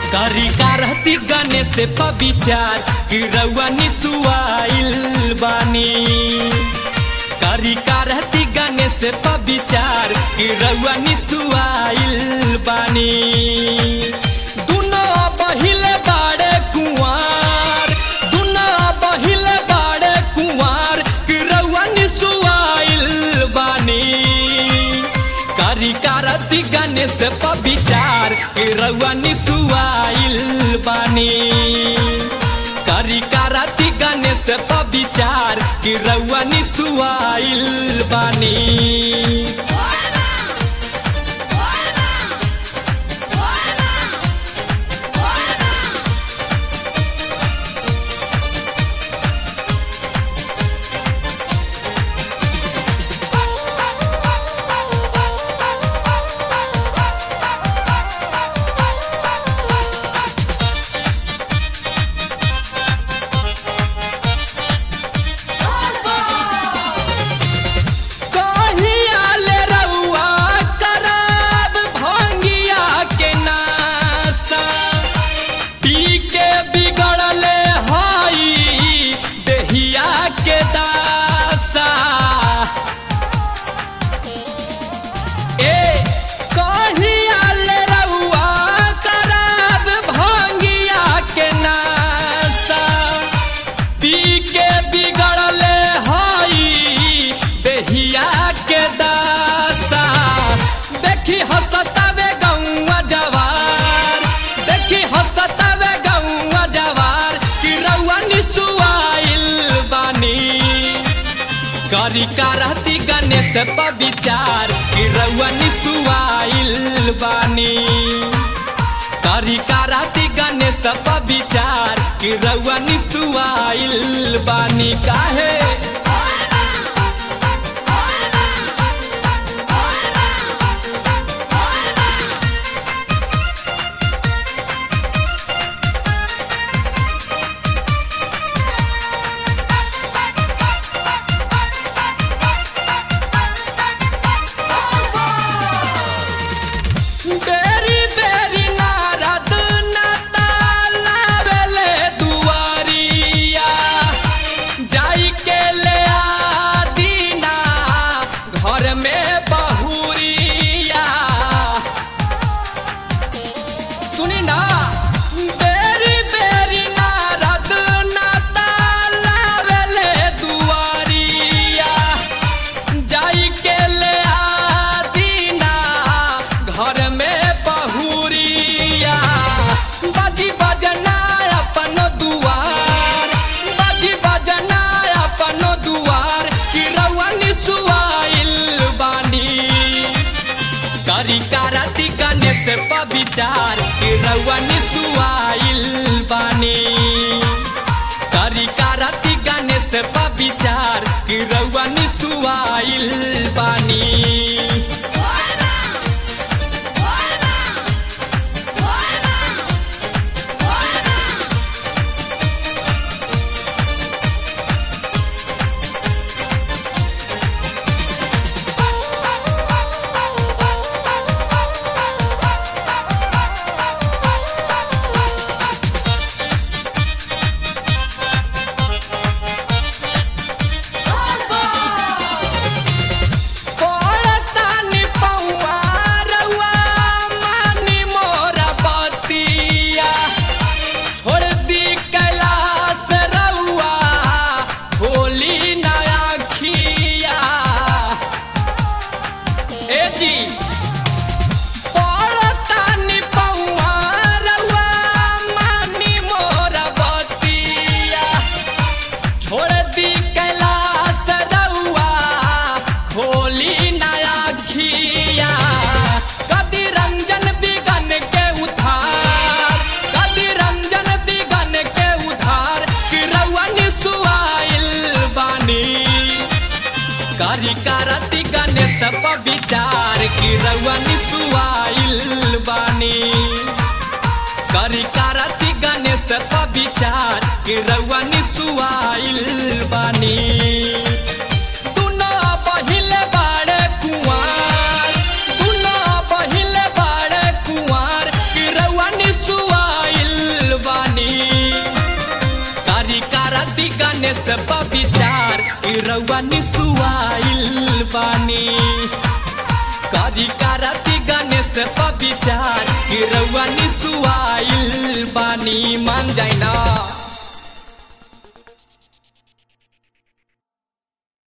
करी कारती गणेश पे विचार कि रउआ निसुआइल बानी करी कारती गणेश पे विचार कि रउआ निसुआइल बानी दुनो बहिले बाड़े कुंवार दुनो बहिले बाड़े कुंवार कि रउआ निसुआइल बानी करी कारती गणेश पे विचार कि रउआ निसुआइल बानी करी कारती गणेश पे विचार कि रउआ निसुआइल बानी कहिया ले रउआ करब भंगिया के नासा पी के बिगड़ले हई देहिया के दासा ए कहिया ले रउआ करब भंगिया के नासा पी के बिगड़ले हई देहिया के दासा देखी हसतावे गौवा जवार देखी हसतावे गौवा जवार कि रउआ निसुआइल बानी करी करती गणेश पर विचार कि रउआ निसुआइल बानी करी करती गणेश पर विचार कि रउआ निसुआइल बानी काहे बेरी बेरी नारद नतालावेले दुआरिया जाई के ले आ दीना घर में बहुरिया सुनी ना बेरी बेरी नारद नतालावेले दुआरिया जाई के ले आ दीना घर में बहुरिया बाजी बजना अपन दुआर बाजी बजना अपन दुआर कि रउआ निसुआइल बानी करी कारती गणेश पर विचार कि रउआ निसुआइल बानी करी कारती गणेश पर विचार कि रउआ निसुआइल बानी पड़तानी पौआ रउआ मानी मोरा बतिया छोड़ दी कैलाश रउआ होली नया खिया ए जी पड़तानी पौआ रउआ मानी मोरा बतिया छोड़ दी कैलाश रउआ खोली नया खिया कदी रंजन बिगन के उधार कदी रंजन बिगन के उधार कि रउआ निसुआइल बानी करी करती गणेश पर विचार कि रउआ निसुआइल बानी करी करती गणेश पर विचार कि रउआ निसुआइल बानी दुनो बहिले बाड़े कुंवार दुनो बहिले बाड़े कुंवार कि रउआ निसुआइल गणेश विचार कि रउआ निसुआइल बानी करी कारती गणेश विचार कि रउआ निसुआइल बानी मान जाए ना